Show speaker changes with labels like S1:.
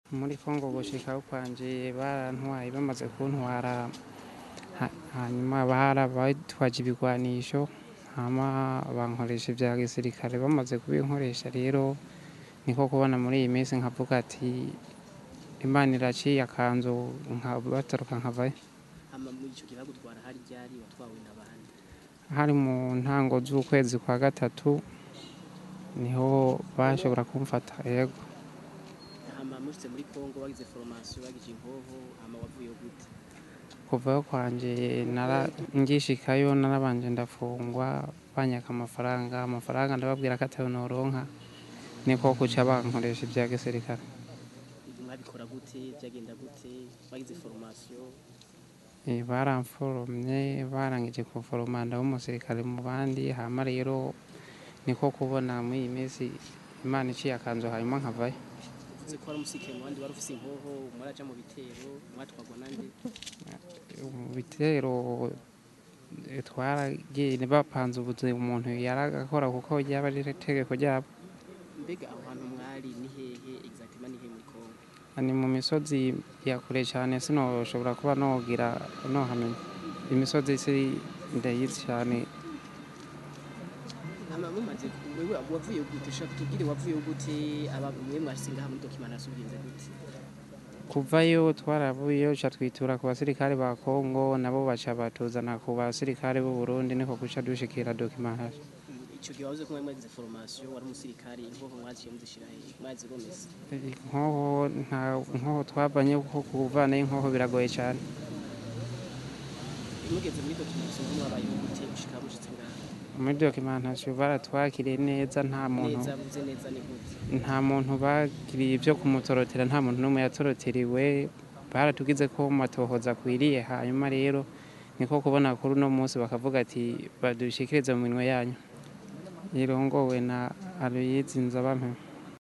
S1: muri kongo gushikaho kwanje barantwaye bamaze kuntwara ha- hanyuma bara batwaje ibigwanisho hama bankoresha ibya gisirikare bamaze kubinkoresha rero niko kubona muri iyi minsi nkavuga ati imana iraciye akanzu nkabataruka nkavayo
S2: hama muri ico gihe bagutwara hari ryari watwawe n'abandi
S1: hari mu ntango z'ukwezi kwa gatatu niho bashobora kumfata yego
S2: hama mushitse muri kongo wagize formation wagize inkoho hama wavuyeho gute
S1: kuvayo kwanje nara ngishikayo narabanje ndafungwa banyaka amafaranga amafaranga ndababwira ko atayo noronka niko kuca bankoresha ibya gisirikare
S2: mwabikora gute byagenda gute wagize formation
S1: Eh, baramforomye barangije kuforoma ndaba umusirikare mu bandi hama rero niko kubona muri iyi minsi imana iciye akanzu hanyuma nkavayo
S2: uvuze ko wari umusirikare mu bandi wari ufise inkoho mwaraja mu bitero mwatwagwa nande
S1: mu bitero eh, twaragiye bapanze ubuzi umuntu yaragakora kuko ryaba ari itegeko ryabo
S2: mbega aho hantu mwari ni hehe exactement ni hehe muri kongo
S1: ni mu misozi ya kure cyane sinoshobora kuba nogira nohamenya imisozi si ndayizi cyane
S2: hama mumaze ku- wewe wavuye gute ushaka tubwire wavuye gute aba mwe mwashitse ngaha muri documentation bigenze gute
S1: kuvayo twaravuyeyo ca twitura ku basirikare ba kongo nabo baca batuzana ku basirikare b'u burundi niko guca dushikira dokimantation
S2: ico gihe wavuze ko mwari mwagize formation wari umusirikare inkoho mwaziye muzishira hehe mwazigomeza
S1: inkoho nta nkoho twavanye kuko kuvanayo inkoho biragoye cyane
S2: mugeze muri documentation muri wabayeho gute ushika mushitse ngaha
S1: muri dokimantation baratwakiriye neza nta muntu
S2: neza buze neza ni gute
S1: nta muntu bagiriye ibyo kumutorotera nta muntu n'umwe yatoroteriwe baratugize ko matohoza akwiriye hanyuma rero niko kubona kuri uno munsi bakavuga ati badushikirize mu minwe yanyu irongowe na aloyizi nzabampe